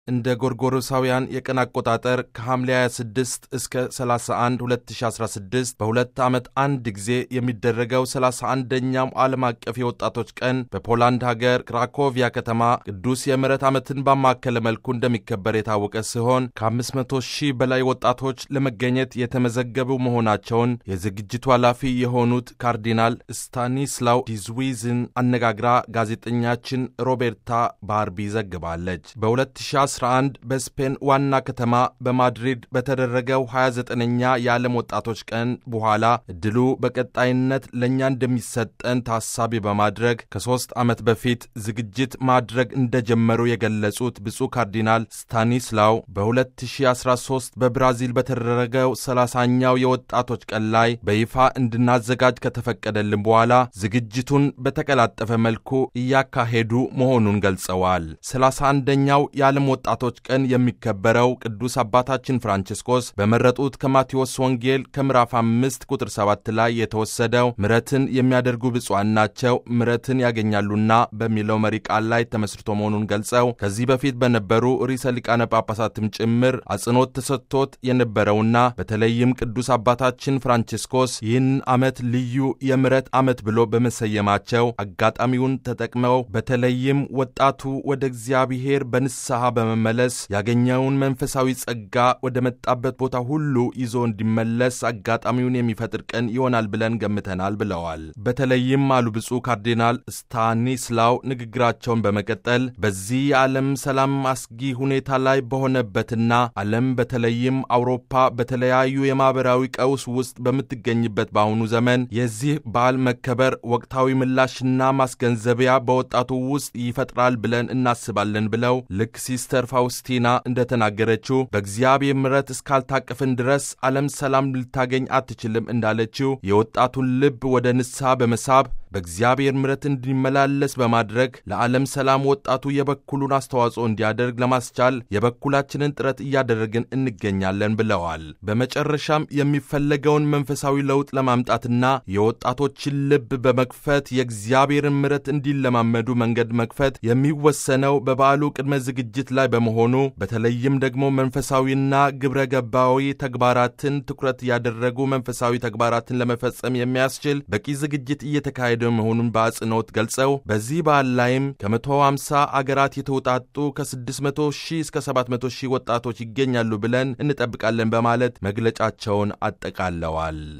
እንደ ጎርጎሮሳውያን የቀን አቆጣጠር ከሐምሌ 26 እስከ 31 2016 በሁለት ዓመት አንድ ጊዜ የሚደረገው 31ኛው ዓለም አቀፍ የወጣቶች ቀን በፖላንድ ሀገር ክራኮቪያ ከተማ ቅዱስ የምሕረት ዓመትን ባማከለ መልኩ እንደሚከበር የታወቀ ሲሆን ከ500 ሺህ በላይ ወጣቶች ለመገኘት የተመዘገቡ መሆናቸውን የዝግጅቱ ኃላፊ የሆኑት ካርዲናል ስታኒስላው ዲዝዊዝን አነጋግራ ጋዜጠኛችን ሮቤርታ ባርቢ ዘግባለች። በ2011 በስፔን ዋና ከተማ በማድሪድ በተደረገው 29ኛ የዓለም ወጣቶች ቀን በኋላ እድሉ በቀጣይነት ለእኛ እንደሚሰጠን ታሳቢ በማድረግ ከሦስት ዓመት በፊት ዝግጅት ማድረግ እንደጀመሩ የገለጹት ብፁዕ ካርዲናል ስታኒስላው በ2013 በብራዚል በተደረገው 30ኛው የወጣቶች ቀን ላይ በይፋ እንድናዘጋጅ ከተፈቀደልን በኋላ ዝግጅቱን በተቀላጠፈ መልኩ እያካሄዱ መሆኑን ገልጸዋል። 31ኛው የዓለም ወጣቶች ቀን የሚከበረው ቅዱስ አባታችን ፍራንቺስኮስ በመረጡት ከማቴዎስ ወንጌል ከምዕራፍ አምስት ቁጥር ሰባት ላይ የተወሰደው ምሕረትን የሚያደርጉ ብፁዓን ናቸው ምሕረትን ያገኛሉና በሚለው መሪ ቃል ላይ ተመስርቶ መሆኑን ገልጸው ከዚህ በፊት በነበሩ ርዕሰ ሊቃነ ጳጳሳትም ጭምር አጽንኦት ተሰጥቶት የነበረውና በተለይም ቅዱስ አባታችን ፍራንቺስኮስ ይህን ዓመት ልዩ የምሕረት ዓመት ብሎ በመሰየማቸው አጋጣሚውን ተጠቅመው በተለይም ወጣቱ ወደ እግዚአብሔር በንስሐ በመመለስ ያገኘውን መንፈሳዊ ጸጋ ወደ መጣበት ቦታ ሁሉ ይዞ እንዲመለስ አጋጣሚውን የሚፈጥር ቀን ይሆናል ብለን ገምተናል ብለዋል። በተለይም አሉ ብፁዕ ካርዲናል ስታኒስላው ንግግራቸውን በመቀጠል በዚህ የዓለም ሰላም አስጊ ሁኔታ ላይ በሆነበትና ዓለም በተለይም አውሮፓ በተለያዩ የማኅበራዊ ቀውስ ውስጥ በምትገኝበት በአሁኑ ዘመን የዚህ በዓል መከበር ወቅታዊ ምላሽና ማስገንዘቢያ በወጣቱ ውስጥ ይፈጥራል ብለን እናስባለን ብለው ልክ ሲስተር ፋውስቲና እንደተናገረችው በእግዚአብሔር ምሕረት እስካልታቀፍን ድረስ ዓለም ሰላም ልታገኝ አትችልም እንዳለችው የወጣቱን ልብ ወደ ንስሐ በመሳብ በእግዚአብሔር ምሕረት እንዲመላለስ በማድረግ ለዓለም ሰላም ወጣቱ የበኩሉን አስተዋጽኦ እንዲያደርግ ለማስቻል የበኩላችንን ጥረት እያደረግን እንገኛለን ብለዋል። በመጨረሻም የሚፈለገውን መንፈሳዊ ለውጥ ለማምጣትና የወጣቶችን ልብ በመክፈት የእግዚአብሔርን ምሕረት እንዲለማመዱ መንገድ መክፈት የሚወሰነው በበዓሉ ቅድመ ዝግጅት ላይ በመሆኑ በተለይም ደግሞ መንፈሳዊና ግብረ ገባዊ ተግባራትን ትኩረት ያደረጉ መንፈሳዊ ተግባራትን ለመፈጸም የሚያስችል በቂ ዝግጅት እየተካሄደ መሆኑን በአጽንኦት ገልጸው በዚህ በዓል ላይም ከ150 አገራት የተውጣጡ ከ600 ሺህ እስከ 700 ሺህ ወጣቶች ይገኛሉ ብለን እንጠብቃለን በማለት መግለጫቸውን አጠቃለዋል።